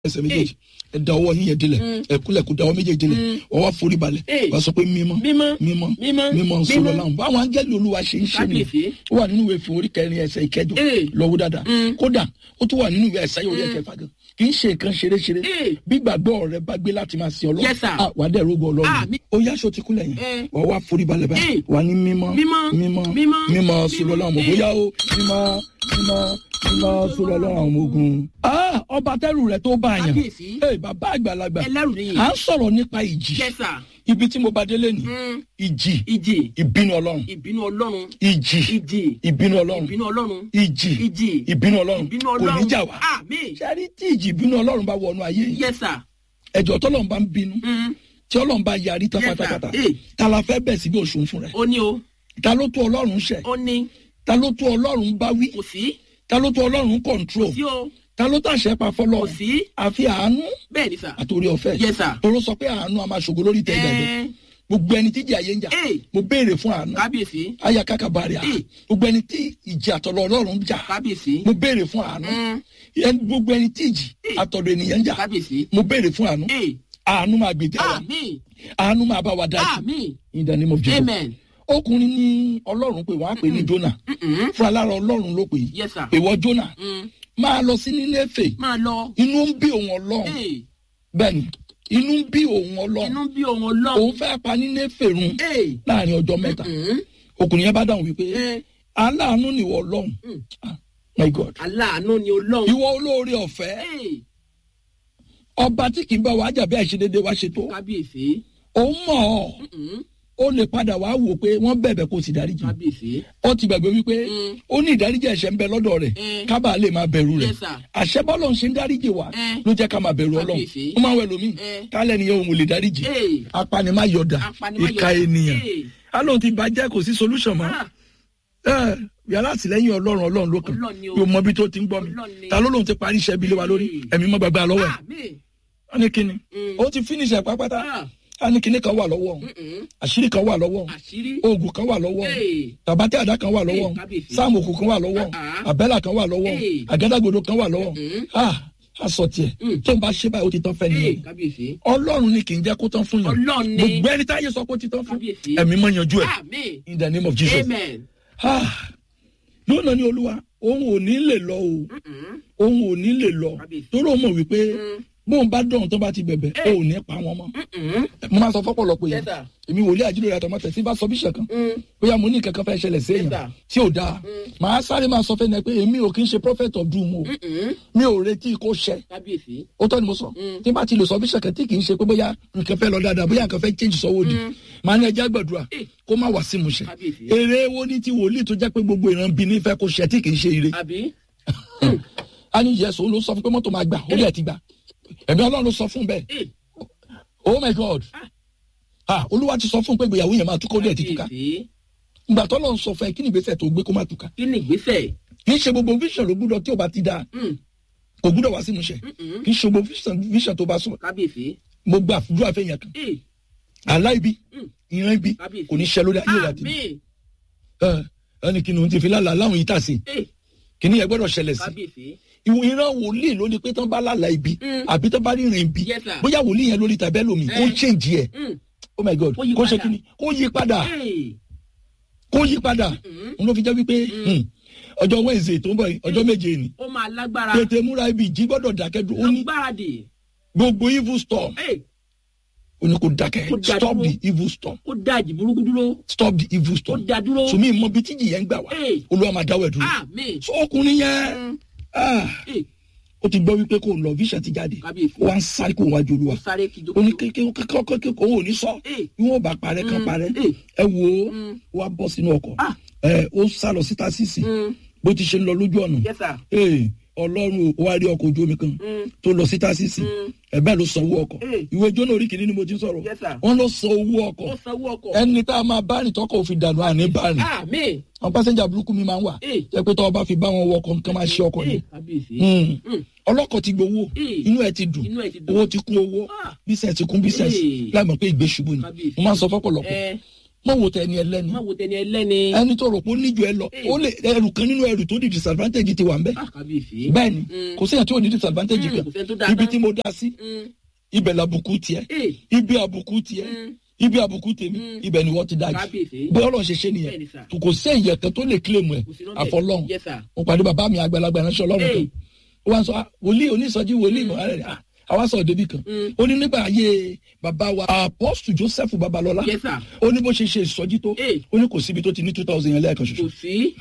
ẹsẹ̀ méjèèjì ẹ da ọwọ́ yín yẹn dilẹ̀ ẹ kúlẹ̀ kó da ọwọ́ méjèèjì dilẹ̀ ọwọ́ forí balẹ̀ wà á sọ pé mímọ́ mímọ́ mímọ́ mímọ́ mímọ́ sọlọ náà báwọn angẹ́lì olúwa ṣe ń ṣe nìyẹn Kábíyèsí. ó wà nínú ìwé ìfún orí kẹrin ẹsẹ̀ ìkẹjọ Ee. lọ́wọ́ dáadáa kódà ó tún wà nínú ìwé ẹ̀sáyé orí ẹ̀kẹfà gan kì í ṣe nǹkan ṣeréṣeré Ee. bí gbàgbọ́ rẹ bá gbé láti máa sin ọlọ́run Yes, sir. ah, wà á dẹ̀ rógbó ọlọ́run Àmín. ó yá aṣọ ti kúlẹ̀ yẹn Eh. wà á wá forí balẹ̀ báyìí Ee. wà á ní mímọ́ Mímọ́. mímọ́ Mímọ́. mímọ́ sọlọ náà mọ̀ Ee. bóyá ó mímọ́ mímọ́ mímọ́ sọlọ náà àwọn ọmọ ogun. Ah, ọba tẹ́rù rẹ̀ tó bá yàn Kábíyèsí. Ee, bàbá àgbàlagbà ẹlẹ́rù nìyí. à ń sọ̀rọ̀ nípa ìjì Yes, sir. ibi tí mo bá délé ni Mm. ìjì ìjì ìbínú ọlọ́run ìbínú ọlọ́run ìjì ìjì ìbínú ọlọ́run ìbínú ọlọ́run ìjì ìjì ìbínú ọlọ́run ìbínú kò ní ọlọ́run jà wá àmín sẹ́rí tí ìjì ìbínú ọlọ́run bá wọnú ayé yìí yes sir ẹ̀jọ̀ tọ́lọ́run bá ń bínú Mm. tí ọlọ́run bá yarí tán Yes, sir. pátápátá Eh. ta la fẹ́ bẹ̀ síbi òṣùn fún rẹ̀ ó ní o ta ló tó ọlọ́run ṣẹ̀ ó ní ta ló tó ọlọ́run bá wí kò sí ta ló tó ọlọ́run control sí o ta ló tàṣẹ pa kò fọlọ́run sí àfi àánú bẹ́ẹ̀ ni sir àtòrí ọ̀fẹ́ Yes, sir. toró sọ pé àánú a máa ṣògo lórí tẹ̀ ìdájọ́ Ẹ, gbogbo ẹni tí ìjì ayé ń jà Eh. mo béèrè fún àánú kábíyèsí aya kaka bari a Eh. gbogbo ẹni tí ìjì àtọ̀lọ̀ ọlọ́run ń jà kábíyèsí mo béèrè fún àánú Mm. Ẹni- gbogbo ẹni tí ìjì Eh. àtọ̀lọ̀ ènìyàn ń jà kábíyèsí mo béèrè fún àánú ee àánú máa gbèjà wa àmín àánú máa bá wa dájú àmín in the name of Jesus amen ọkùnrin ní ọlọ́run pé wọ́n á pè ní Jónà Mm-mm. fún alára ọlọ́run ló pè é yes sir ìwọ Jónà Mm. máa lọ sí Nínéfè máa lọ inú ń bí òun ọlọ́run ee bẹ́ẹ̀ni inú ń bí òun ọlọ́run inú bí òun ọlọ́run òun fẹ́ pa Nínéfè run ee láàrin ọjọ́ mẹ́ta Mm. ọkùnrin yẹn bá dáhùn wípé Eh, aláàánú nìwọ ọlọ́run Mm. Ah, my God aláàánú ni ọlọ́run ìwọ olóore ọ̀fẹ́ ee ọba tí kì í bá wa jà bí àìṣedédé wa ṣe tó kábíyèsí òun mọ̀ ọ́ Mm-mm. ó lè padà wá wò pé wọ́n bẹ̀bẹ̀ kó sì dáríjì kábíyèsí ó ti gbàgbé wípé Mm. ó ní ìdáríjì ẹ̀ṣẹ̀ ń bẹ lọ́dọ̀ rẹ̀ Mm. kábàá lè máa bẹ̀rù rẹ̀ Yes, sir. àṣẹ bọ́lọ̀ ń ṣe ń dáríjì wa Mm. ló jẹ́ ká máa bẹ̀rù ọlọ́run Kábíyèsí. ó máa ń wẹ̀ lómi Mm. kálẹ̀ nìyẹn òun ò lè dáríjì ee apanimayọ̀dà Apanimayọ̀dà. ìka ènìyàn Ee. alóhùn ti bàjẹ́ kò sí solution mọ́ Ah, ẹ yàrá àtìlẹ́yìn ọlọ́run ọlọ́run ló kàn Ọlọ́run ni o. yóò mọ ibi tó ti ń gbọ́ mi Ọlọ́run ni. ta ló lóun ti parí iṣẹ́ ibi lé wa lórí Mm. ẹ̀mí mọ́ gbàgbà lọ́wọ́ ẹ̀ àmín wọ́n ní kíni Mm. ó ti finish ẹ̀ pápátá Ah, á ní kíní kan wà lọ́wọ́ òun mm-mm. àṣírí kan wà lọ́wọ́ òun àṣírí oògùn kan wà lọ́wọ́ òun ee tàbátẹ́ àdá kan wà lọ́wọ́ Hey, òun kábíyèsí. sáàmù òkú kan wà lọ́wọ́ òun Ah. àbẹ́là kan wà lọ́wọ́ òun Hey. àgádágodo kan wà lọ́wọ́ òun Mm. ah aṣọ tiẹ̀ Mm. tó ń bá ṣe báyìí ó ti tán fẹ́ ee nìyẹn kábíyèsí ọlọ́run ni kì í jẹ́ kó tán fún yàn Ọlọ́run ni. gbogbo ẹni táyé sọ pé ó ti tán fún Kábíyèsí. ẹ̀mí mọ́ yanjú ẹ̀ àmín in the name of Jesus amen ah lónà ní olúwa òun ò ní lè lọ o Mm-mm. òun ò ní lè lọ Kábíyèsí. torí òun mọ̀ wípé Mm. bóun bá dọ̀hún tó bá ti bẹ̀bẹ̀ Eh. ó ò ní pa wọn mọ́ Mm-mm. mo máa sọ fọ́pọ̀lọpọ̀ Yes, yẹn sir. èmi wòlíì àjílò àtọmọ tẹ̀sí bá sọ bíṣẹ̀ kan Mm. bóyá mo ní kankan fẹ́ ṣẹlẹ̀ sí Yes, èèyàn sir. tí ò dáa màá sáré máa sọ fẹ́ni pé èmi ò kí ń ṣe prophet of doom o Mm-mm. mi ò retí kó ṣẹ kábíyèsí ó tọ́ ni mo sọ Mm. tí n bá ti lè sọ bíṣẹ̀ kan tí kì í ṣe pé bóyá nǹkan fẹ́ lọ dáadáa bóyá nǹkan fẹ́ change sọ́wọ́ di màá ní ẹja gbàdúrà Eh. kó má wá sí mu ṣẹ Kábíyèsí. èrè wo ni ti wòlíì tó jẹ́ pé gbogbo ìran bí nífẹ̀ẹ́ kó ṣẹ tí kì í ṣe ire àbí a ní yẹsùn ló sọ fún pé mọ́tò máa gbà ó lẹ̀ ti gbà ẹ̀mí ọlọ́run ló sọ fún bẹ́ẹ̀ ee oh my god ah olúwa ti sọ fún pé ìgbéyàwó yẹn máa túká ó dẹ̀ ti túká kábíyèsí ìgbà tó lọ́n sọ fún ẹ kí ni ìgbésẹ̀ tó gbé kó má túká kí ni ìgbésẹ̀ kì í ṣe gbogbo vision ló gbúdọ̀ tí ò bá ti dáa Mm. kò gbúdọ̀ wá sí ìmúṣẹ Mm-mm. kì í ṣe gbogbo vision vision tó bá sọ kábíyèsí mo gba àdúrà fẹ́yàn kan ee àlá ibi Mm. ìran ibi Kábíyèsí. kò ní ṣẹ lórí ayé ìwà tèmi àmín ẹ ẹni kí ni òun ti fi lálàá láwọn yìí tà sí ee kí ni ẹ gbọ́dọ̀ ṣẹlẹ̀ sí kábíyèsí ìwọ ìran wòlíì ló ní pé tán bá lálàá ibi Mm. àbí tán bá ríran ibi Yes, sir. bóyá wòlíì yẹn lórí tàbí ẹlòmíì kó Eh. change ẹ Mm. oh my god Kó yí kó ṣe padà. kí ni kó yí padà ee kó yí padà Mm. òun ló fi jẹ́ wípé hmm, ọjọ́ wednesday tó ń bọ̀ yìí ọjọ́ méje ni ó máa lágbára tètè múra ibi ìjí gbọ́dọ̀ dákẹ́ dúró ó ní agbáradì gbogbo evil storm ee ó ní kó dákẹ́ Kó dá stop dúró. the evil storm kó dá ìjì burúkú dúró stop the evil kó storm dá dúró sùnmí mọ bí tíjì yẹn ń gbà wá Eh. olúwa máa dáwọ́ ẹ̀ dúró àmín so ọkùnrin yẹn Mm. ah, ee ó ti gbọ́ wípé kò lọ vision ti jáde Kábíyèsí. ó wá ń sáré kó wájú ó olúwa sáré ó ní kìjokìjo kékeré kékeré òun ò ní sọ Eh. bí wọn bá parẹ́ kan Mm. parẹ́ Eh. ẹ wò ó Mm. wá bọ́ sínú ọkọ̀ Ah. ẹ ó sá lọ síta sísì Mm. bó ti ṣe ń lọ lójú ọ̀nà yes sir ee ọlọ́run ò wá rí ọkọ̀ ojú omi kan Mm. tó lọ sí tásìsì Mm. ẹ̀bẹ́ ló san owó ọkọ̀ Eh. ìwé jóná orí kìíní ni mo ti ń sọ̀rọ̀ Yes, sir. wọ́n lọ san owó ọkọ̀ ó sanwó ọkọ̀ ẹni tá a máa bá rìn tọkọ̀ òfin dànù àní bá rìn àmín àwọn pásẹ́njà burúkú mi máa ń wà Eh. jẹ́ pé tọ́wọ́ bá fi bá wọn wọ ọkọ̀ nǹkan máa ṣe ọkọ̀ ee ni kábíyèsí Mm. Mm. ọlọ́kọ̀ ti gbowó Eh. inú ẹ̀ ti dùn Inú ẹ̀ ti dùn. owó ti kún owó Ah. bísẹ̀ ti kún bísẹ̀ Eh. láì mọ̀ pé ìgbé ṣubú ni Kábíyèsí. mo máa ń sọ fọ́pọ̀lọpọ̀ ẹ mọ̀ wò tẹ ẹni ẹlẹ́ni má wo tẹni ẹlẹ́ni. ẹni tó rò pé ó níjọ ẹ lọ ó lè ẹrù kan nínú ẹrù tó di disadvantage ti wà ń bẹ Ah, kábíyèsí. bẹ́ẹ̀ ni Mm. kò séyàn tí ò ní disadvantage Mm, kan kò sẹ́ni tó dáa ibi tán. tí mo dá sí Mm. ibẹ̀ làbùkù tiẹ̀ Eh, ibi àbùkù tiẹ̀ Mm. ibi àbùkù tèmi Mm. ibẹ̀ ni wọ́n ti dájú kábíyèsí. bẹ́ẹ̀ ọlọ́run ṣe ṣe Bẹ́ẹ̀ ni, nìyẹn sir. kò sí ẹ̀yẹ kan tó lè claim ẹ̀ Kò sí lọ́bẹ̀. àfọlọ́run Yes, sir. mo pàdé bàbá mi àgbàlagbà ránṣẹ́ ọlọ́run kan Hey. ó wá sọ "Ah, wòlíì onísọjí wòlíì mọ̀ ẹ́ rẹ̀ àwa sọ̀rọ̀ débi kan Mm. ó ní nígbà ayé bàbá wa apọ́sù joseph babalọ́lá Yes, sir. ó ní bó ṣe ṣe ìsọjí tó Hey. ó ní kò síbi tó ti ní two thousand yẹn lẹ́ẹ̀kan ṣoṣo kò sí.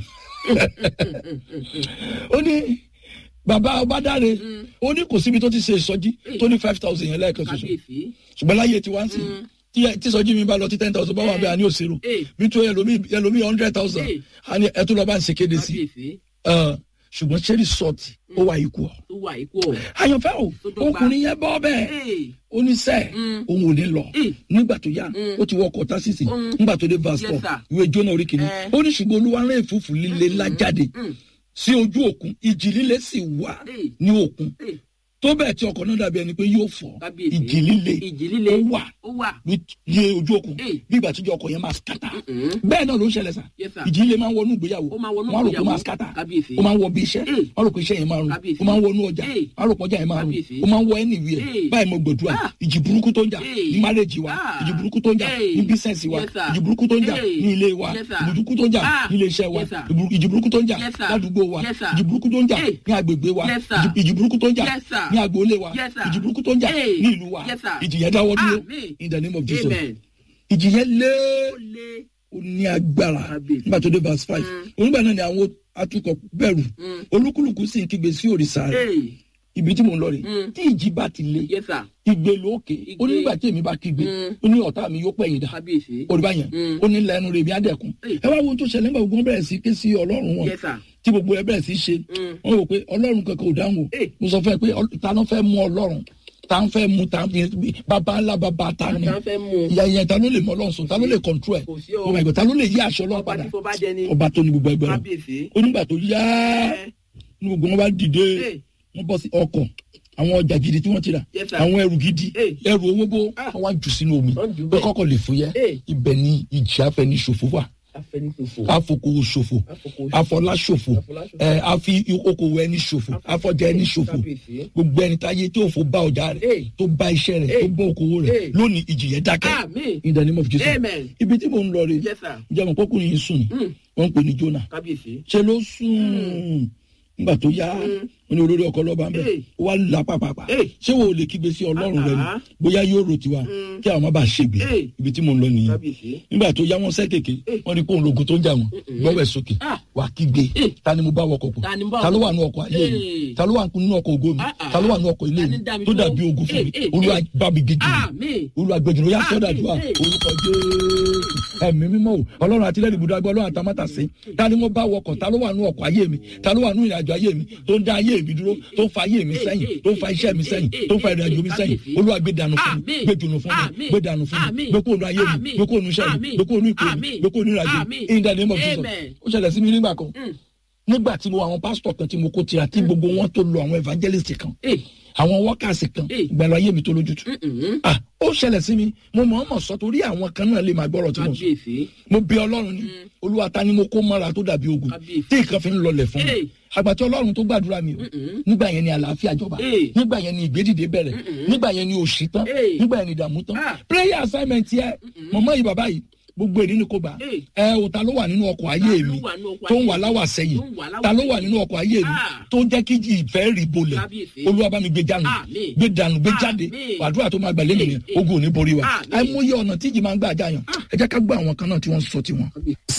ó ní bàbá ọbádáre ó ní kò síbi tó ti ṣe ìsọjí tó ní five thousand yẹn lẹ́ẹ̀kan ṣoṣo kábíyèsí. ṣùgbọ́n láyé tí wá ń sìn tí ẹ- tí sọjí mi bá lọ tí ten thousand bá wà bẹ́ẹ̀ àní òṣèrò Eh. bí tó ẹlòmíì ẹlòmíì hundred thousand Eh. àní ẹ tó lọ bá ń ṣe kéde sí kábíyèsí. Ẹ, ṣùgbọ́n ṣé resort ó wà ikú ọ. tó wà ikú ọ̀. àyànfẹ́ o Tó dọ́gba. ọkùnrin yẹn bọ́ bẹ́ẹ̀ Hey. oníṣẹ́ Mm. òun ò ní lọ Mm. nígbà tó yá Mm. ó ti wọ ọkọ̀ tásìsì Mm. nígbà tó dé verse Yes, four sir. ìwé jóná orí kìíní Eh. ó ní ṣùgbọ́n olúwa rán èfúfú líle ńlá jáde Mm. sí ojú òkun ìjì líle sì wà Hey. ní òkun Hey. tó bẹ́ẹ̀ tí ọkọ̀ náà dàbí ẹni pé yóò fọ́ kábíyèsí. ìjì líle ìjì líle. ó wà ó wà. ní ní ojú òkun Hey. bí ìgbà tíjọ ọkọ̀ yẹn máa skata Mm-mm. bẹ́ẹ̀ náà ló ń ṣẹlẹ̀ sà Yes, sir. ìjì líle máa ń wọnú ìgbéyàwó Ó máa wọnú wọ́n á rò pé ó ìgbéyàwó. máa skata Kábíyèsí. ó máa ń wọ bí iṣẹ́ Hey. wọ́n á rò pé iṣẹ́ yẹn máa rùn Kábíyèsí. ó máa ń wọnú ọjà Hey. wọ́n á rò pé ọjà yẹn máa rùn Kábíyèsí. ó máa ń wọ anywhere Hey. báyìí mo gbàdúrà Ah. ìjì burúkú tó ń jà Hey. ní márèjì wa Ah. ìjì burúkú tó ń jà Hey. ní bísẹ̀nsì wa Yes, sir. ìjì burúkú tó ń jà Hey. ní ilé wa Yes, sir. ìjì burúkú tó ń jà Ah. ní ilé iṣẹ́ wa Yes, sir. ìjì burúkú tó ń jà Yes, sir. ládùúgbò wa Yes, sir. ìjì burúkú tó ń jà Hey. ní agbègbè wa Yes, sir. ìjì- ìjì burúkú tó ń jà Yes, sir. ní agboolé wa Yes, sir. ìjì burúkú tó ń jà Hey. ní ìlú wa Yes, sir. ìjì yẹn dáwọ́ dúró Amen. in the name of Jesus Amen. ìjì yẹn lé ó lé. ó ní agbára Kábíyèsí. nígbà tó dé verse five onígbà náà ni àwọn atukọ̀ bẹ̀rù Mm. olúkúlùkù sì ń kígbe sí òrìṣà rẹ̀ Hey. ibi tí mò ń lọ rè Mm. tí ìjì bá ti le Yes, sir. igbe lókè ó ní Igbe. nígbà tí èmi bá kígbe Mm. ó ní ọ̀tá mi yóò pẹ̀yìn dà kábíyèsí. olùbá yẹn Mm. ó ní lẹ́nu rẹ̀ mi á dẹ̀kun Hey. ẹ wá wo ohun tó ṣẹlẹ̀ nígbà gbogbo wọn bẹ̀rẹ̀ sí ké sí ọlọ́run wọn Yes, sir. tí gbogbo ẹ bẹ̀rẹ̀ sí ṣe Mm. wọn rò pé ọlọ́run kankan ò dáhùn o Hey. mo sọ fún ẹ pé ọ- ta ló fẹ́ mú ọlọ́run ta ń fẹ́ mú ta ń fi bàbá ńlá bàbá ta ni Àtàn fẹ́ mú un. ìyá ìyá ta ló lè mọ ọlọ́run sùn ta ló lè control ẹ̀ Kò sí o. oh my God ta ló lè yí aṣọ ọlọ́run Ọba padà tí fọ́ bá jẹ ni. ọba tó ní gbogbo ẹgbẹ́ rẹ̀ Kábíyèsí. onígbà tó yá Eh. ní gbogbo wọn bá dìde Hey. wọn bọ́ sí ọkọ̀ àwọn ọjà gidi tí wọ́n ti rà Yes, sir. àwọn ẹrù gidi Hey. ẹrù owó bó Ah. wọn wá jù sínú omi Wọ́n jù pé bẹ́ẹ̀. kọ́kọ́ lè fúyẹ́ Hey. ibẹ̀ ni ìjì afẹ́ni ṣòfò wà Afẹnifòfò. afokòwò ṣòfò Afokòwò ṣòfò. afọlá ṣòfò Afọlá ṣòfò. ẹ afi okòwò ẹni ṣòfò afọjà ẹni ṣòfò Kábíyèsí. gbogbo ẹni táyé tí òfò bá ọjà rẹ̀ Hey. tó bá iṣẹ́ rẹ̀ Hey. tó bá okòwò rẹ̀ Hey. lónìí ìjì yẹn dákẹ́ Àmín. in the name of Jesus Amen. ibi tí mò ń lọ rè Yes, sir. ìjọba pọkùnrin yìí sùn Mm. wọn ń pè ní Jónà Kábíyèsí. ṣe ló sùn nígbà tó yá Mm. ó ní olórí ọkọ lọ́ba ń bẹ̀ Hey. ó wá là pàpàpà Hey. ṣé wo ò lè kígbe sí ọlọ́run rẹ ni Ah. bóyá yóò rò tiwa Mm. kí àwọn má bàa ṣègbè Hey. ibi tí mò ń lọ nìyẹn Kábíyèsí. nígbà tó yá wọn sẹ́ kéèké Hey. wọ́n ní kóun lógun tó ń jà wọ́n gbọ́wọ́ ẹ̀ sókè Ah. wà á kígbe Hey. ta ni mo bá wọkọ̀ pọ̀ Ta ni mo bá ta ló wọkọ̀ wà nínú ọkọ̀ ayé mi Hey. ta ló wà nínú ọkọ̀ ògo mi Ah, ah. ta ló wà nínú ọkọ̀ ilé Ta mi ni dá mi tó dúró? dàbí ogun fún Hey, mi hey, olúwa hey. bá mi gègé Àmín. olúwa gbẹjọ ó yá Ah, sọdàdúrà hey. orúkọ jésù ẹ̀mí mímọ́ o ọlọ́run àtìlẹ́yìn ibùdó agbọ ọlọ́run àtàmátàsé ta ni mo bá wọkọ̀ ta ló wà nínú ọkọ̀ ayé mi ta ló wà nínú ìrìnàjò ayé mi tó ń dá ayé mi dúró tó ń fa ayé mi sẹ́yìn tó ń fa iṣẹ́ mi sẹ́yìn tó ń fa ìrìnàjò mi sẹ́yìn olúwa gbé dànù fún mi Àmín. gbé dùnù fún mi Àmín. gbé dànù fún mi Àmín. gbé kóònù ayé mi Àmín. gbé kóònù iṣẹ́ mi Àmín. gbé kóònù ìpè mi Àmín. gbé kóònù ìrìnàjò mi Àmín. in the name of Jesus Amen. ó ṣẹlẹ̀ sí mi nígbà kan Mm. nígbà tí mo àwọn pásítọ̀ kan tí mo kó tira tí gbogbo wọn tó lo àwọn evangelist kan Hey. àwọn wọ́kàsì kan Hey. ìgbàlú ayé mi tó lójútu Mm-mm. ah ó ṣẹlẹ̀ sí mi mo mọ̀ ọ́n mọ̀ sọ torí àwọn kan náà lè máa gbọ́rọ̀ tí mo sọ Kábíyèsí. mo bí ọlọ́run ni olúwa ta ni mo kó mọ́ra tó dàbí ogun Kábíyèsí. tí nǹkan fi ń lọlẹ̀ fún mi Hey. àgbàtí ọlọ́run tó gbàdúrà mi o Mm-mm. nígbà yẹn ni àlàáfíà jọba Hey. nígbà yẹn ni ìgbédìde bẹ̀rẹ̀ Mm-mm. nígbà yẹn ni òṣì tán Hey. nígbà yẹn ni ìdààmú tán Ah. prayer assignment yẹ mọ̀mọ́ yìí bàbá yìí gbogbo èdè ni kò gbà Hey. ẹ o ta ló wà nínú ọkọ̀ ayé Ta ló mi wà nínú ọkọ̀ tó ń ayé wà mi? láwà sẹ́yìn Tó ń wà láwà ta ló wà sẹ́yìn? nínú ọkọ̀ ayé mi Ah. tó ń jẹ́ kí ìfẹ́ rí bolẹ̀ Kábíyèsí. olúwa bá mi gbé jánu Àmín. gbé dànù gbé Àmín. jáde àdúrà tó máa gbà lẹ́nu yẹn Hey. ogun ò ní borí wa Àmín. àìmọye ọ̀nà tí ìjì máa ń gbà jáyàn ẹ jẹ́ ká gbọ́ àwọn kan náà tí wọ́n sọ tiwọn.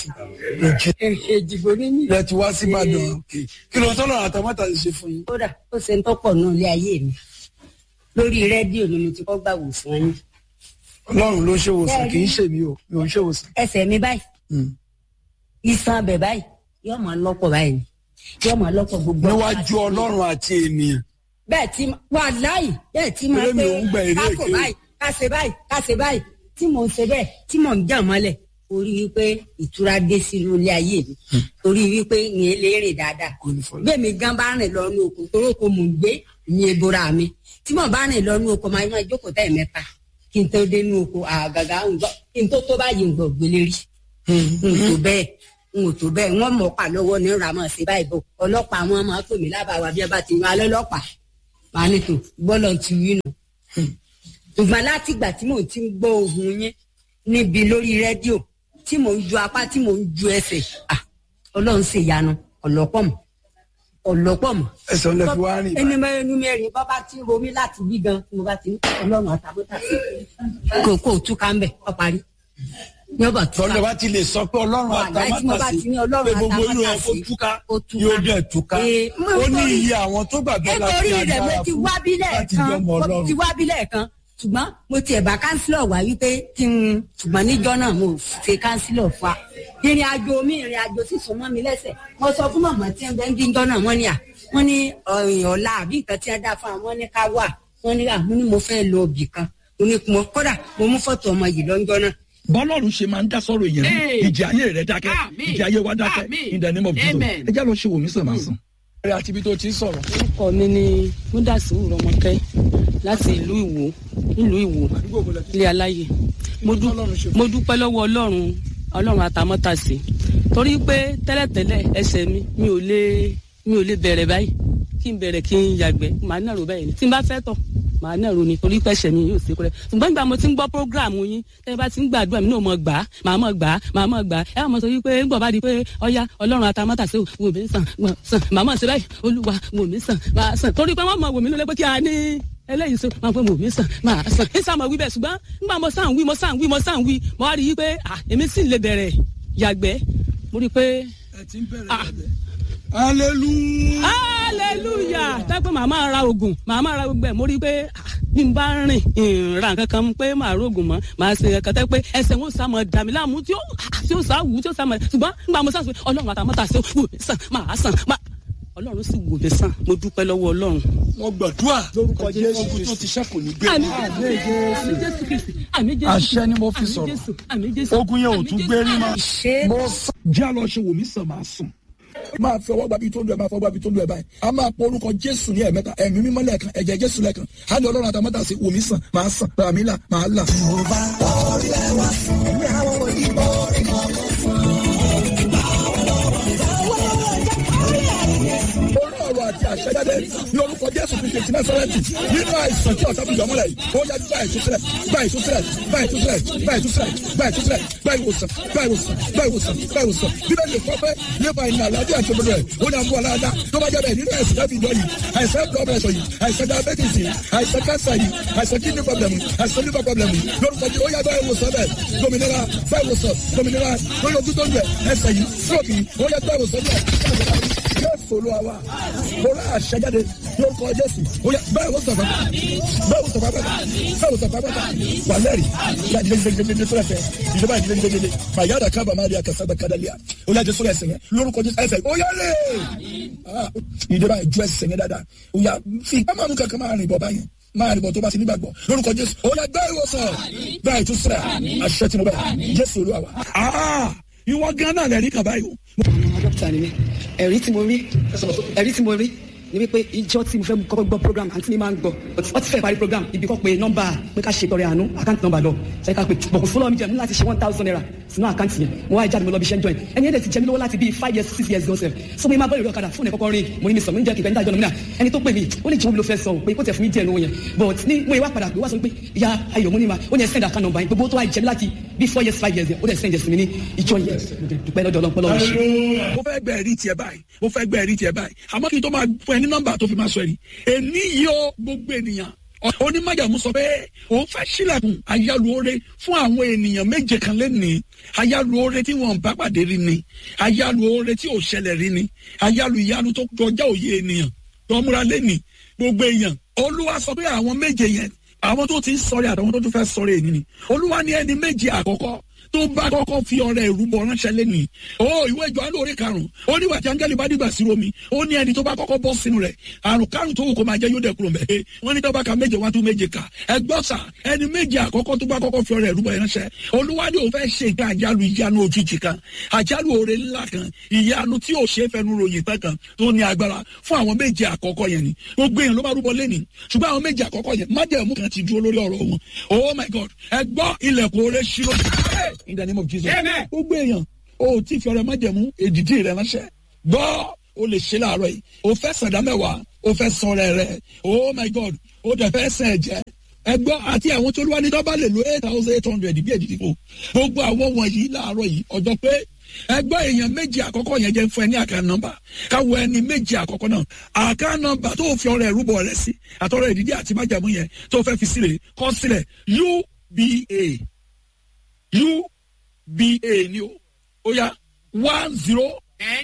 èjìgbò ní ní. ilẹ̀ ti wá sí ìbàdàn kí ló ń tọ́lọ̀ àtàmátà ti ṣe fún yín. kódà ó ṣe ń tọ́pọ̀ náà lé ayé mi lórí rédíò ni mo ti kọ́ gbà wòsàn yín ọlọ́run ló ṣèwòsàn Bẹ́ẹ̀ni. kì í ṣe mi o mi ò ń ṣèwòsàn. ẹsẹ̀ mi báyìí Mm. iṣan abẹ báyìí yóò máa lọ́pọ̀ báyìí ni yóò máa lọ́pọ̀ gbogbo. níwájú ọlọ́run àti ènìyàn bẹ́ẹ̀ tí wà láì bẹ́ẹ̀ tí máa Eré mi pé ò ń gba èrè kákò èké. báyìí káṣe báyìí káṣe báyìí tí mò ń ṣe bẹ́ẹ̀ tí mò ń jà mọ́lẹ̀ orí wípé ìtura dé sínú ilé ayé mi torí wípé ìyẹn lè rìn dáadáa kò ní fọlọ́. bẹ́ẹ̀ mi gan bá rìn lọ ní oko torí oko mò ń gbé ní ebora mi tí mo bá rìn lọ ní oko máa máa jókòó tẹ̀ mẹ́ta kí n tó dénú oko àgàgà ń gbọ́ kí n tó tó báyìí ń gbọ́ gbélé rí n tó bẹ́ẹ̀ n ò tó bẹ́ẹ̀ wọ́n mọ̀ pa lọ́wọ́ ní ramọ̀ sí báyìí bò ọlọ́pàá wọn máa pè mí lábàá wa bí ẹ bá ti yan alẹ́ ọlọ́pàá màá ní tò bọ́lọ̀ ti wí nù. ṣùgbọ́n láti ìgbà tí mò ń ti ń gbọ́ ohun yín níbi lórí rédíò tí mò ń ju apá tí mò ń ju ẹsẹ̀ ah, ọlọ́run ṣe ìyanu ọ̀lọ́pọ̀ mọ̀ ọ̀lọ́pọ̀ mọ̀. ẹsẹ̀ ọ̀lẹ́ fi wá rìn ẹni mẹ́rin ní mẹ́rin bọ́ bá ti ń romí láti bí gan tí mo bá ti ń ọlọ́run àtàbọ̀tà sí kò kó túká ń bẹ̀ ọ parí ní ọba túká tọ́lẹ̀ bá ti lè sọ pé ọlọ́run Wàhálà tí mo bá àtàmátàsí ti ní ọlọ́run pé gbogbo irú ẹ̀ kó àtàmátàsí, túká ó túká. yóò dẹ̀ túká Ee, mo ó ní nítorí- iye àwọn tó gbàgbé láti nítorí rẹ̀ mo agbára ti fún wá bílẹ̀ láti kan jọmọ mo ọlọ́run ti wá bílẹ̀ kan ṣùgbọ́n mo tiẹ̀ bá kánsílọ̀ wá wípé kí n ṣùgbọ́n níjọ́ náà mo ṣe kánsílọ̀ fún wa ìrìn àjò mi ìrìn àjò sì sún mọ́ mi lẹ́sẹ̀ mo sọ fún màmá tí ń bẹ́ ń díjọ́ náà wọ́n ní à wọ́n ní ọ̀rìn ọ̀la àbí nǹkan tí wọ́n dá fún àwọn ní ká wà wọ́n ní à mo ní mo fẹ́ lọ ibì kan mo ní mo kódà mo mú fọ́tò ọmọ yìí lọ́jọ́ náà bọ́lọ́run ṣe máa ń dá sọ́rọ̀ èèyàn Hey. ìjì ayé rẹ̀ dákẹ́ Àmín. ìjì ayé wa dákẹ́ Àmín. in the name of Jesus Amen. ẹ já lọ ṣe wò mí sàn máa sàn. rẹ̀ àti ibi tó ti ń sọ̀rọ̀ orúkọ mi ni múdàsíwù rọmọkẹ láti ìlú ìwò ìlú ìwò ilé aláyè mo dú- mo dúpẹ́ lọ́wọ́ ọlọ́run ọlọ́run àtàmọ́tàsí torí pé tẹ́lẹ̀tẹ́lẹ̀ ẹsẹ̀ mi mi ò lè mi ò lè bẹ̀rẹ̀ báyìí kí n bẹ̀rẹ̀ kí n yàgbẹ́ màá nàró báyìí ni tí n bá fẹ́ tọ̀ màá nàró ni torí pé ẹsẹ̀ mi yóò ṣe kúrẹ́ ṣùgbọ́n ìgbà mo ti ń gbọ́ prógráàmù yín tẹ́ ẹ bá ti ń gbàdúrà mi náà mọ̀ gbà á màá mọ̀ gbà á màá mọ̀ gbà á ẹ mọ̀ sọ wípé ń gbọ̀ bá di pé ọya ọlọ́run àtàmọ́tàsí wò mí sàn wò sàn màá mọ̀ sí báyìí olúwa wò mí sàn máa sàn torí pé wọ́n mọ̀ wò mí lólé pé kí a ní eléyìí sọ máa pẹ́ wò mí sàn máa sàn ní sàn mọ̀ wí bẹ́ẹ̀ ṣùgbọ́n nígbà mo sàn wí mo sàn wí mo sàn wí mo wá rí i pé à èmi sì lè bẹ̀rẹ̀ yàgbẹ́ mo rí i pé ẹ ti ń bẹ̀rẹ̀ Ah. bẹ̀rẹ̀ hallelujah hallelujah tẹ́pẹ́ màá máa ra oògùn màá máa ra gbogbo ẹ̀ mo rí i pé ah, bí n bá rìn ìrìn ra nǹkan kan pé màá rògùn mọ́ màá ṣe nǹkan tẹ́ pé ẹsẹ̀ wọn sá mọ́ dà mí láàmú tí ó ah, tí ó sá wù tí ó sá mọ́ ṣùgbọ́n nígbà mo sá sọ pé ọlọ́run àtàmọ́tà ṣe wù mí sàn máa sàn máa ọlọ́run sì wù mí sàn mo dúpẹ́ lọ́wọ́ ọlọ́run. wọ́n gbàdúrà lórúkọ jésù ogun tó ti ṣẹ́kù ní gbé àmì jésù àmì jésù kristi àmì jésù Àṣẹ ni mo fi àmì sọ̀rọ̀. Jésù, àmì jésù ogun yẹn ò àmì tún Jésù, gbé rí mọ́ ṣé mo sọ já lọ ṣe wò mí sàn máa sùn. máa fi ọwọ́ gbàbí tó ń lu ẹ̀ máa fọwọ́ gbàbí tó ń lu ẹ̀ báyìí a máa pọ orúkọ jésù ní ẹ̀mẹ́ta ẹ̀mí mímọ́ lẹ́ẹ̀kan ẹ̀jẹ̀ jésù lẹ́ẹ̀kan á ní ọlọ́run àtàmọ́tà sí wòmí sàn máa sàn bàmí là máa là. orí ọ̀rọ̀ àti àṣẹjáde ní orúkọ jésù kristu ti násárẹ́tì nínú àìsàn tí ọ̀sán fi yọ̀ mọ́lẹ̀ yìí ó yá gba ìtúsílẹ̀ gba ìtúsílẹ̀ gba ìtúsílẹ̀ gba ìtúsílẹ̀ gba ìtúsílẹ̀ gba ìwòsàn gba ìwòsàn gba ìwòsàn gba ìwòsàn bíbélì kọ́ pé nípa ìnà àlàáfíà àti òdodo rẹ̀ ó ní àbúrò aláàdá tó bá jẹ́ bẹ́ẹ̀ nínú àìsàn láti ìjọ yìí àìsàn blood pressure yìí àìsàn diabetes yìí àìsàn cancer yìí àìsàn kidney problem yìí àìsàn liver problem yìí lórúkọ jẹ́ ó yá gba ìwòsàn bẹ́ẹ̀ dominira gba ìwòsàn dominira lórí ojú tó ń bẹ̀ ẹsẹ̀ yìí stroke yìí ó yá gba ìwòsàn bẹ́ẹ̀ jésù olúwa wa bọ́lá àṣẹjáde lórúkọ jésù oya bẹ́ẹ̀ wọ́n sọ̀fà bẹ́ẹ̀ wọ́n sọ̀fà bẹ́ẹ̀ bẹ́ẹ̀ wọ́n sọ̀fà bẹ́ẹ̀ wà lẹ́rìí yà dídéjìdéjìdé tó lẹ́fẹ̀ẹ́ ìjọba ìdíléjìdéjìdé mà yàrá kábà má rí akásá kádàlíà oya jésù ẹsẹ̀ yẹn lórúkọ jésù ẹsẹ̀ oya lè ìjọba ìjọ ẹsẹ̀ yẹn dáadáa oya fi kámánú kankan máa rìn bọ̀ báyìí máa rìn bọ̀ tó bá ti nígbàgbọ́ lórúkọ jésù oya bẹ́ẹ̀ wọ́n sọ̀ bẹ́ẹ̀ tún sẹ̀ àṣẹ tí mo bẹ̀ jésù olúwa wa. Ah, ìwọ gan náà lẹ́rìí kan báyìí o. dókítà ni mí ẹ̀rí tí mo rí ẹ̀rí tí mo rí ni wípé ìjọ tí mo fẹ́ kọ́kọ́ gbọ́ program àǹtí mi máa ń gbọ́ wọ́n ti fẹ́ parí program ibi kan pé nọ́mbà pé ká ṣe tọrẹ àánú àkáǹtì nọ́mbà lọ ṣe ká pé bọ̀kù fúnlọ́ mi jẹ́ mú láti ṣe one thousand naira sínú àkáǹtì yẹn mo wá jáde mo lọ bí iṣẹ́ ń join ẹni ẹ̀dẹ̀ ti jẹ́ mi lówó láti bíi five years six years gan sef so mo máa bọ́ ìrọ̀ kadà fún ẹ̀ kọ́kọ́ rin mo ní mi sọ mo ń jẹ́ kíkẹ́ níta ìjọ náà ẹni tó pè mí ó lè jẹun mi ló fẹ́ sọ pé kó tẹ̀ fún mi díẹ̀ lówó yẹn but ní mo yẹ wá padà pé wá sọ pé ìyá ayọ̀ mo ní ma ó ní ẹ send account number yẹn gbogbo tó wá jẹ́ mi láti bíi four years five years yẹn ó dẹ̀ send ẹ̀ sí mi ní ìjọ yẹn mo dẹ̀ dúpẹ́ lọ́dọ̀ ọlọ́pọ̀ lọ́wọ́ ṣe. mo fẹ́ gbẹ́ ẹ̀rí tiẹ̀ báyìí mo fẹ́ gbẹ́ ẹ̀rí tiẹ̀ báyìí àmọ́ kí n tó máa fún ẹ ní nọ́mbà tó fi máa sọ ẹ̀rí èmi yìí ó gbogbo ènìyàn onímọ̀jàmú sọ pé òun fẹ́ sílẹ̀kùn ayálùore fún àwọn ènìyàn méje kan lẹ́nìí ayálùore tí wọ́n bá pàdé rí ni ayálùore tí ò ṣẹlẹ̀ rí ni ayálù ìyanu tó kọjá òye ènìyàn tó múra lẹ́nìí gbogbo èèyàn olúwa sọ pé àwọn méje yẹn àwọn tó ti ń sọrí àtàwọn tó tún fẹ́ sọrí èyí ni olúwa ní ẹni méje àkọ́kọ́ tó bá kọ́kọ́ fi ọrẹ ìrúbọ ránṣẹ́ lẹ́nìí ó ìwé ìjọ alóore karùn-ún ó ní wàtí áńgẹ́lì bá dìgbà sí romi ó ní ẹni tó bá kọ́kọ́ bọ́ sínú rẹ̀ àrùn kárùn tó wù kó máa jẹ́ yóò dẹ̀ kúrò mẹ́ wọ́n ní dọ́bà ka méje wá tún méje kà ẹgbọ́n sà ẹni méje àkọ́kọ́ tó bá kọ́kọ́ fi ọrẹ ìrúbọ ránṣẹ́ olúwadé ò fẹ́ ṣe nǹkan àjálù ìyanu òjijì kan àjálù oore ńlá kan ìyanu tí ò ṣe é fẹnu ròyìn tán kan tó ní agbára fún àwọn méje àkọ́kọ́ yẹn ni gbogbo èèyàn ló bá rúbọ lẹ́nìí ṣùgbọ́n àwọn méje àkọ́kọ́ yẹn májẹ̀mú kan ti dúró lórí ọ̀rọ̀ wọn oh my god ẹ gbọ́ ilẹ̀kùn oore ṣírò in the name of jesus Amen. gbogbo èèyàn o ò tí fi ọrẹ májẹ̀mú èdìdí rẹ ránṣẹ́ gbọ́ o lè ṣe láàárọ̀ yìí o fẹ́ sàdá mẹ́wàá o fẹ́ san ọrẹ rẹ oh my god o dẹ̀ fẹ́ sàn ẹ̀jẹ̀ ẹgbọ́ àti àwọn tó lúwa ní dọ́bà lè lo eight thousand eight hundred bí èdìdí fún gbogbo àwọn wọ̀nyí láàárọ̀ yìí ọjọ́ pé ẹgbẹ́ èèyàn méjì àkọ́kọ́ yẹn jẹ́ fún ẹ ní àká nọ́mbà káwọ ẹni méjì àkọ́kọ́ náà àká nọ́mbà tó fi ọrẹ ìrúbọ rẹ sí àtọrọ ìdídí àti májàmú yẹn tó fẹ́ fi sílẹ̀ kọ́ sílẹ̀ uba uba ni o ó yá one zero ten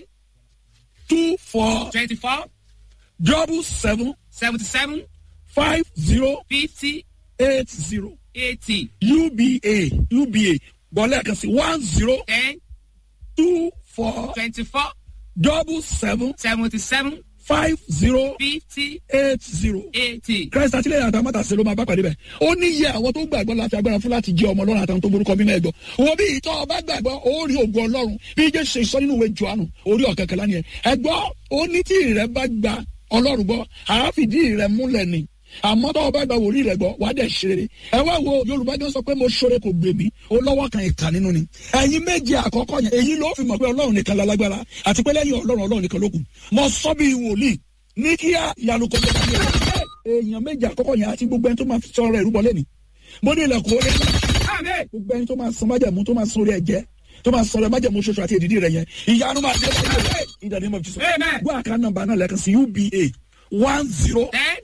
two four twenty-four double seven seventy-seven five zero fifty eight zero eighty uba uba bọ́lá kan sí one zero ten two four twenty-four double seven seventy-seven five zero fifty eight zero. eighty. christ àtìlẹyìn àtàwọn mọta ṣe ló máa bá pàdé bẹ ó ní iye àwọn tó gbàgbọ́ láti agbára fún láti jẹ ọmọ ọlọ́run àtàwọn tó borúkọ mímọ́ ẹ̀gbọ́ wo bí ìtọ́ ọba gbàgbọ́ ó rí ògùn ọlọ́run bí jẹ́ ṣe sọ nínú ìwé johannu orí ọ̀kẹ́kẹ́ lánìí ẹ̀ ẹ̀gbọ́ ó ní tí ìrẹ́ bá gba ọlọ́run gbọ́ àáfìdí ìrẹ́ múlẹ̀ ni àmọ́ tọ́wọ́ bá gba wòlíì rẹ̀ gbọ́ wàá dẹ̀ ṣeré ẹ wá wo yorùbá jọ sọ pé mo ṣoore kò gbèmí ó lọ́wọ́ kan ìka nínú ni ẹ̀yin méje àkọ́kọ́ yẹn èyí ló fi mọ̀ pé ọlọ́run nìkan lálágbára àti pé lẹ́yìn ọlọ́run ọlọ́run nìkan ló kù mo sọ bí wòlíì ní kíá ìyanu kò tó kàwé èèyàn méje àkọ́kọ́ yẹn àti gbogbo ẹni tó máa fi sọ̀rọ̀ ìrúbọ lẹ́ni mo ní ilẹ̀kùn orí gbogbo ẹni tó máa san májẹ̀mú tó máa san orí ẹ̀jẹ̀ tó máa sọ̀rọ̀ májẹ̀mú ṣoṣo àti èdìdí rẹ̀ yẹn ìyanu máa dé báyìí in the name of Jesus Amen. gbọ́ àká nọ́mbà náà lẹ́ẹ̀kan sí uba one zero ten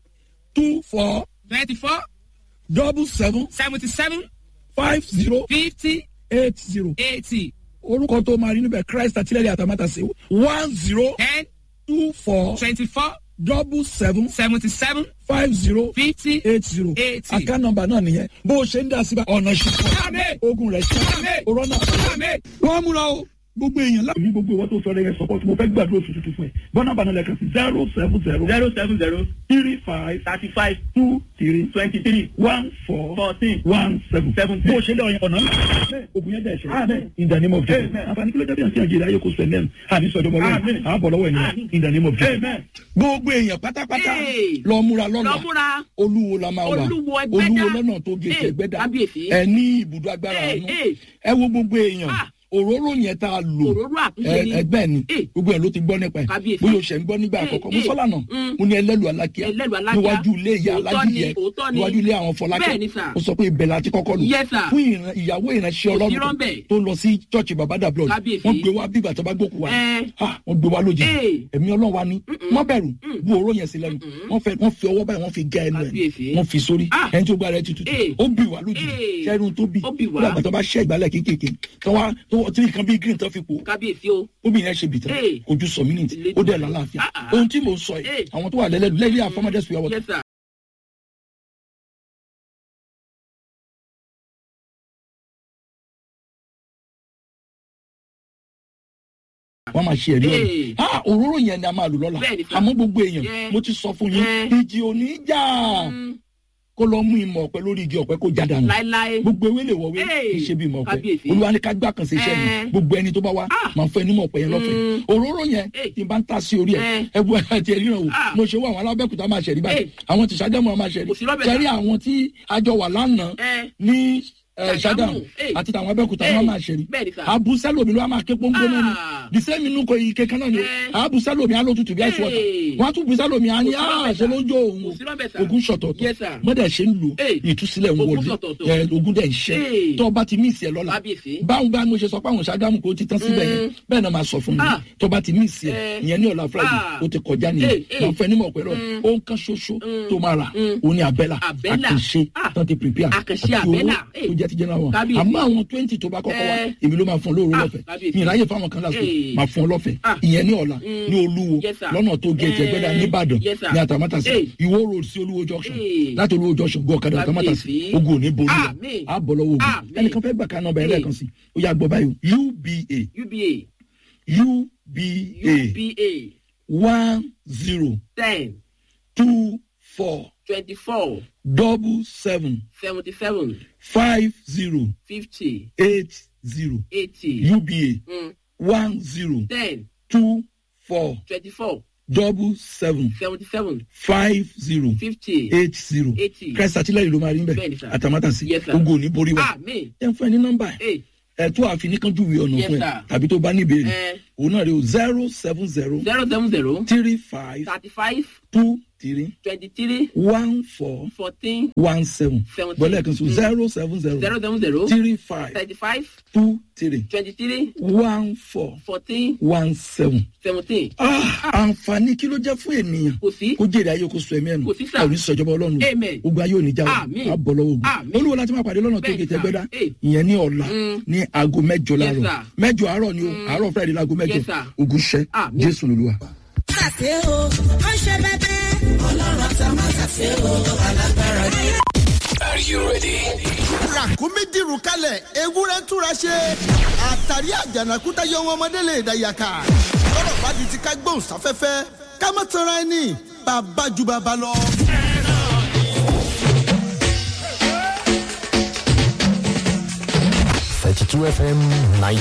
two four twenty-four double seven seventy-seven five zero fifty eight zero eighty orúkọ tó máa rí níbẹ̀ christ àtìlẹ́yìn àtàmátàsí one zero ten two four twenty-four double seven seventy-seven five zero fifty eight zero eighty. àká nọ́mbà náà nìyẹn bó o ṣe ń dá síbà ọ̀nà ìṣùpọ̀ Amen. ogun rẹ̀ ṣe Amen. òrọ̀ náà Amen. wọ́n múra o gbogbo èèyàn láti. ní gbogbo ìwọ tó sọ ọ́ yẹn sọ́kọ́ tí mo fẹ́ gbàdúrà oṣù tuntun fún ẹ bọ́nà bàánà lẹ́ẹ̀kan sí zero seven zero zero seven zero three five thirty five two three twenty three one four fourteen one seven. Seven. bó o ṣe lé ọyàn ọ̀nà ńlá ogun yẹn dẹ̀ ṣe. in the name of Jesus. Amen. àǹfààní kí ló dé bí àti àjèrè ayé kò sọ ẹ̀mẹ́rin àní sọ̀dọ̀ bọ̀ lọ́wọ́ Amen. àbọ̀ lọ́wọ́ ènìyàn Amen. in the name of Jesus. Amen. gbogbo èèyàn pátápátá Hey. lọ múra lọ lọ́la múra olúwo la máa wà Olúwo Ẹgbẹ́dá. olúwo lọ́nà tó gèsè Hey, ẹgbẹ́dá kábíyèsí. ẹ ní ibùdó agbára Hey, àánú hey. ẹ wo gbogbo èèyàn Ah. òróró yẹn tá a lò òróró àtúnṣe ni ẹ- ẹgbẹ́ ni Hey. gbogbo ẹ̀ ló ti gbọ́ nípa ẹ̀ Kábíyèsí. bóyá o ṣẹ̀ ń gbọ́ nígbà Hey, àkọ́kọ́ mo hey. sọ́ lànà Mm. mo ní ẹlẹ́lu alákíá Ẹlẹ́lu Alákíá. níwájú ilé ìyá Òótọ́ alájíyẹ ni, òótọ́ ni. níwájú ilé àwọn fọlákẹ́ Bẹ́ẹ̀ ni, sir. ó sọ pé ibẹ̀ la ti kọ́kọ́ lò Yes, sir. fún ìran- ìyàwó ìránṣẹ́ Kò sí ọlọ́run rọ́ńbẹ́. tó lọ sí chọ́ọ̀chì babada blood Kábíyèsí. wọ́n gbé wá bí ìgbà tó bá gbókù wa Ẹ. Ah, wọ́n gbé wá lójijì Hey. ẹ̀mí ọlọ́run wa ní wọ́n bẹ̀rù bu òró yẹn sí lẹ́nu wọ́n fẹ́ wọ́n fi ọwọ́ báyìí wọ́n fi gé ẹnu ẹ̀ Kábíyèsí. wọ́n fi sórí Ah. ẹni tó gba rẹ̀ tutù Hey. ó bì wá lójijì Hey. sẹ́run tó bì Ó bì wá. ó dàgbà tó bá ṣẹ́ ìgbálẹ̀ kéékèèké tó wá tó tí nǹkan bíi green tó fi pò kábíyèsí o obìnrin ẹ ṣe bìtẹ Hey. ojú sọ mínítì Ilé ó dẹ̀ ìtura. lálàáfíà Ah, ah. ohun tí mo sọ yìí Hey. àwọn tó wà lẹ́lẹ́dù lẹ́yìn àfọmọdé sùn yàwó yes sir wọ́n máa ṣe ẹ̀rí ọ̀rọ̀ Hey. ah òróró yẹn ni a máa lò lọ́la Bẹ́ẹ̀ ni, sir. àmọ́ gbogbo èèyàn Yeah. mo ti sọ fún yín Yeah. ìjì òní jà Mm, kó lọ mú ìmọ̀ ọ̀pẹ lórí igi ọ̀pẹ kó já dànù láéláé gbogbo ewé lè wọ̀wé Hey. kì í ṣe bí ìmọ̀ ọ̀pẹ Kábíyèsí. olúwa ní ká gbà kan sí iṣẹ́ mi Eh. gbogbo ẹni tó bá wá Ah. máa fẹ́ nímọ̀ ọ̀pẹ yẹn lọ́fẹ̀ẹ́ Mm. òróró yẹn Hey. tí n bá ń ta sí orí ẹ̀ Eh. ẹ bu ẹ̀ tiẹ̀ ríran wò Ah. mo ṣe wọ àwọn alábẹ́kúta máa ṣẹ̀rí báyìí Hey. àwọn tí sàdámù máa ṣẹ̀rí Kò sí lọ́bẹ̀ ṣẹ̀rí sá. àwọn tí àjọ wà lánàá ẹ ní eh, Ṣàgámù. sàdámù Hey. àti tàwọn abẹ́kúta Hey. wọn máa ṣẹ̀rí bẹ́ẹ̀ ni sà abusalomi ló wá máa ké pọ́npọ́n náà ni Ah. disẹ́mi inú kò ike kan náà ni o Eh. abusalomi alótutù bí àìsàn ọ̀tà Hey. wọ́n á tún busalomi á ní Kò sí lọ́bẹ̀ àṣẹ sá. lójó òun kò sí lọ́bẹ̀ sà ogun ṣọ̀tọ̀tọ̀ Yes, sir. mọ́dẹ̀ ṣe ń lò Hey. ìtúsílẹ̀ ń Ogun wọlé ṣọ̀tọ̀tọ̀. ẹ, ogun dẹ̀ ń ṣẹ́ Hey. tó bá ti míìsì ẹ lọ́la kábíyèsí báwọn bá mo ṣe sọ pé àwọn ṣàgámù kò ti tán síbẹ̀ yẹn Mm. bẹ́ẹ̀ náà máa sọ fún mi Ah. tó bá ti míìsì ẹ Eh. ìyẹn ní ọ̀la friday Ah. ó ti kọjá Hey, nìyẹn hey. máa fẹ́ nímọ̀ pẹ̀lú Mm. ohun kan ṣoṣo Mm. tó máa rà Mm. òun ni àbẹ́là Àbẹ́là. àkànṣe Ah. tán ti prepare Àkànṣe àti owó àbẹ́là. tó Hey. jẹ́ jẹ́ ti general wọn Kábíyèsí. àmọ́ àwọn twenty tó bá kọ́kọ́ wá Eh. èmi ló máa fún ọ lóru Ah, lọ́fẹ̀ẹ́ kábíyèsí. mi ìráyè fáwọn kan lásìkò Eh. máa fún ọ lọ́fẹ̀ẹ́ Ah. ìyẹn ní ọ̀la Mm. ní olúwo Yes, sir. lọ́nà tó gé ẹ̀jẹ̀ gbẹ́dà Eh. nìbàdàn Yes, sir. ní àtàmátàsí Eh. ìwó road sí olúwo junction Eh. láti olúwo junction gún ọ̀kadà àtàmátàsí Kábíyèsí. ogun ò ní borí rẹ̀ Àmín. á bọ̀ lọ́wọ́ ogun Àmín. ẹnìkan fẹ́ gbà ká nọ́mbà ẹ̀ Eh. lẹ́ẹ̀kan sí ó yà gbọ́ báyìí uba uba uba uba one zero ten two four twenty-four double seven seventy-seven five zero fifty eight zero eighty uba mm, one zero ten two four twenty-four double seven seventy-seven five zero fifty eight zero eighty. christ àtìlẹyìn ló máa rí Bẹ́ẹ̀ni, bẹ́ẹ̀ sir. àtàmátàsí Yes, sir. ogun ò ní borí wa Àmín. ẹ fún ẹ ní nọ́mbà ẹ Hey, ẹ tó àfi ní kánjú ìwé ọ̀nà Yes, fún ẹ sir. tàbí tó bá ní ìbéèrè Eh. òun náà rí o zero seven zero zero seven zero three five thirty-five two three twenty-three one four fourteen one seven Seventeen. bọ́lá ẹ̀kan sọ zero seven zero zero seven zero three five thirty-five two three twenty-three one four fourteen one seven. seventeen. Ah, àǹfààní kí ló jẹ́ fún ènìyàn kò sí. kó jèrè ayé kó sọ ẹ̀mí ẹ̀nu Kò sí sà. àwọn oníṣèjọba ọlọ́run Amen. ogun ayé òní já wa Àmín. á bọ̀ lọ́wọ́ ogun Àmín. olúwo láti máa pàdé lọ́nà tó Bẹ́ẹ̀ni gé sà. tẹ́gbẹ́dá Eh. ìyẹn ní ọ̀la Mm. ní aago mẹ́jọ Yes, láàárọ̀ sir. mẹ́jọ àárọ̀ ni o àárọ̀ friday láago mẹ́jọ Yes, sir. ogun ṣẹ́ Àmín. jésù lolúwa. ṣàṣe o ó ṣe bẹbẹ. ọlọ́run àti àmọ́ ṣàṣe o alágbára ni. ràkúnmí dìrù kalẹ̀ ewúrẹ́ túra ṣe àtàrí àjànàkúta yọ wọn ọmọdé lè dàyàkà lọ́rọ̀ bá di ti ká gbóhùn sáfẹ́fẹ́ ká má tanra ẹni bàbá ju bàbá lọ. thirty two fm ninety